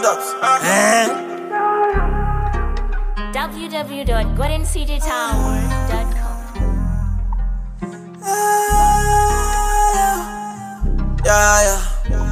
stops. Eh? www.goldencitytower.com. Yeah, yeah.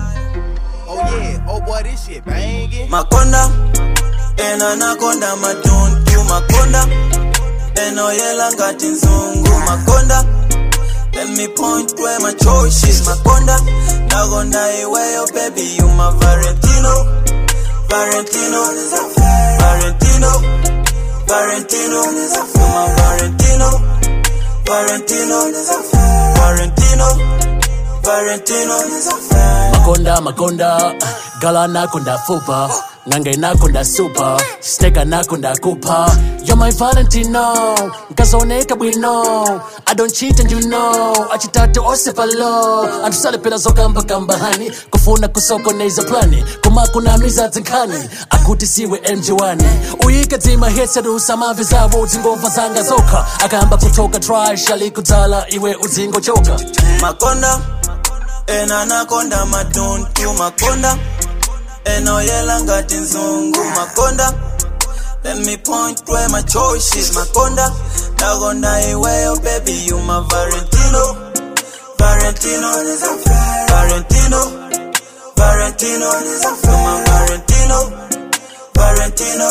Oh yeah, oh boy, this shit banging. Makonda, and anaconda, matuntu makonda, and oyela ngati nzungu makonda. Let me point where my choice is makonda. Nagonda iweyo, baby, you my Valentino. Valentino, Valentino, Valentino, you my Valentino. Valentino, Valentino, Valentino, makonda makonda gala nakonda fupa nange nakonda supa steka nakonda kupa you're my valentino nkazoneka bwino i don't cheat and you know achitatu osefalo antusalepera zokambakambahani kufuna kusokoneza plani kumakunamiza zinkhani akuti siwe mj1 uyike dzima hetserusa mavi zavo dzingova zanga zokha akamba kutoka trash alikudzala iwe udzingochoka makonda and anaconda matuntu makonda and oyela ngati nzungu makonda let me point where my choice is makonda nagonda iweyo baby you my valentino valentino valentino valentino you my valentino valentino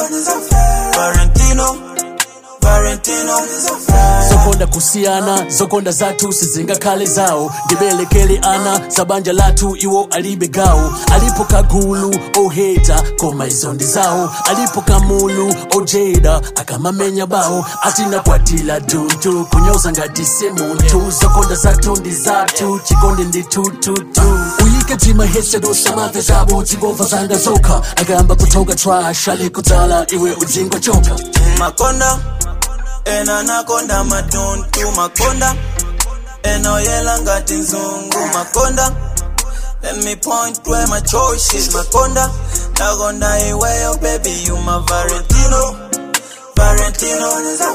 valentino valentino zokonda kusiyana zokonda zathu sizingakhale zawo ndibelekele ana zabanja lathu iwo alibe gawo alipo kagulu oheta koma izo ndi zawo alipo kamulu ojeda akamamenya bawo atinakwatila tuntu kunyoza ngati se munthu zokonda zathu ndi zathu chikonde ndi tututu uyike dzima heserusa mave zabo dzingova zanga zokha akayamba kutoka trash alikudzala iwe udzingochoka makonda and anaconda matuntu makonda and oyela ngati nzungu makonda let me point where my choice is makonda nagonda iweyo baby you my valentino valentino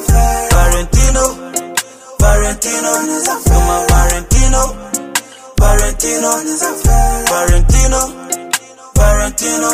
valentino valentino you my valentino valentino valentino valentino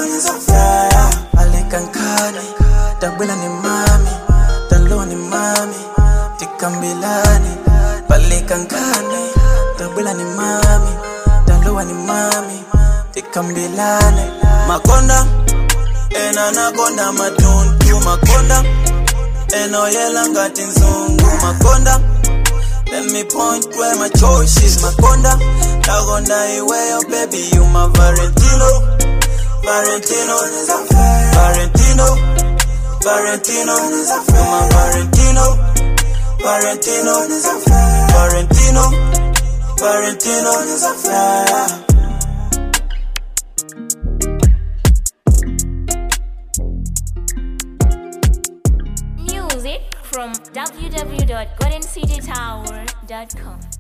alikankani tabwela ni mami talo ni mami tikambilani palikankani tabwela ni mami talowa ni mami tikambilani makonda ena nakonda matuntu makonda enoyela ngati nzungu makonda Let me point where my choice is makonda nagonda iweyo baby you my valentino valentino valentino valentino you my valentino valentino valentino valentino yeah. Music from www.goldencitytower.com.